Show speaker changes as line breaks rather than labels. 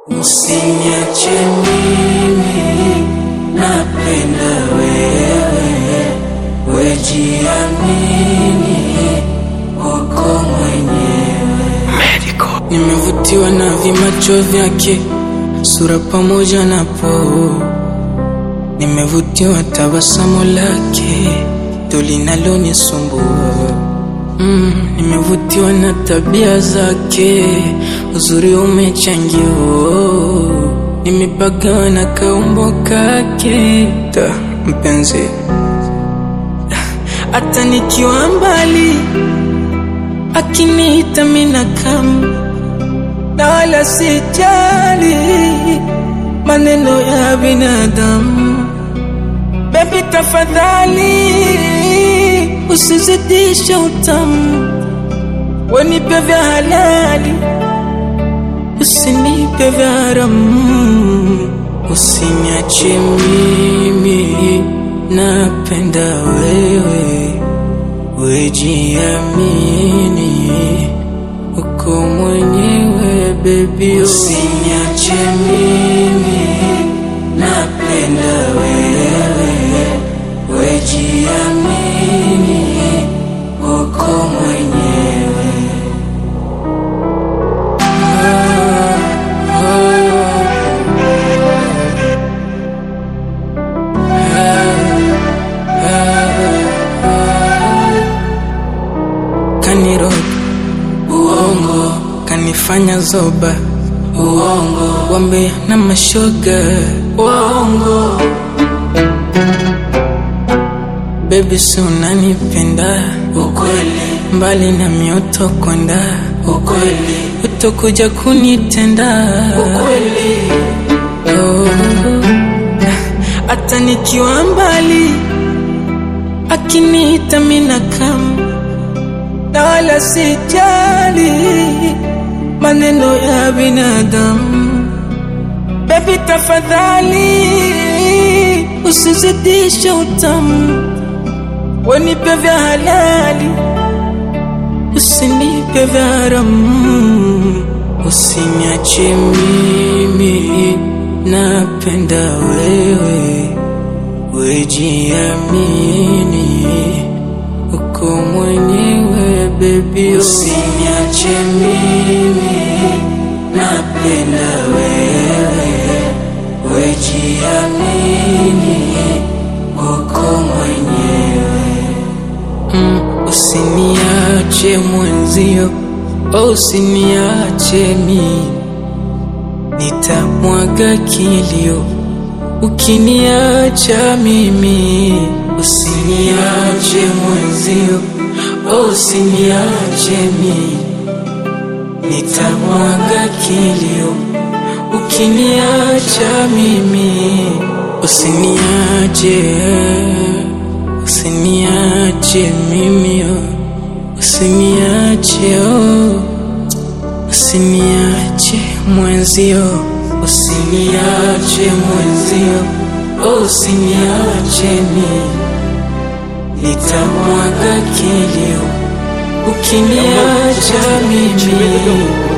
Usiniache mimi, napenda wewe, wejiamini, uko mwenyewe. Nimevutiwa na vimacho vyake, sura pamoja na poo. Nimevutiwa tabasamu lake, ndo linalonisumbua. Mm, nimevutiwa na tabia zake, uzuri umechangia. oh. Nimepagawa na kaumbo kake, ta mpenzi, hata nikiwa mbali akiniita mina kama na wala sijali maneno ya binadamu. Baby tafadhali usizidishe utamu, wenipe vya halali, usinipe vya haramu. Usiniache mimi, napenda wewe, wejiamini, uko mwenyewe baby. Usiniache mimi, napenda wewe, wejiamini, uko mwenyewe. Kaniroga uongo, kanifanya zoba uongo, wambe na mashoga uongo. Baby, si unanipenda ukweli, mbali na mioto kwenda ukweli, utakuja kunitenda ukweli. Oh, hata nikiwa mbali akiniita mina kama na wala sijali maneno ya binadamu. Baby, tafadhali usizidishe utamu, wenipe vya halali, usinipe vya haramu. Usiniache mimi, napenda wewe, wejiamini, uko mwenyewe baby. Usiniache mimi, napenda wewe, wejiamini, uko mwenyewe. Mm, usiniache mwenzio, oh, usiniache mimi, nitamwaga kilio ukiniacha mimi. Usiniache mwenzio, oh, usiniache mimi, nitamwaga kilio ukiniacha mimi. Usiniache, usiniache mimi, oh, usiniache oh. Usiniache mwenzio, usiniache mwenzio, oh, usiniache mimi, nitamwaga kilio ukiniacha mimi.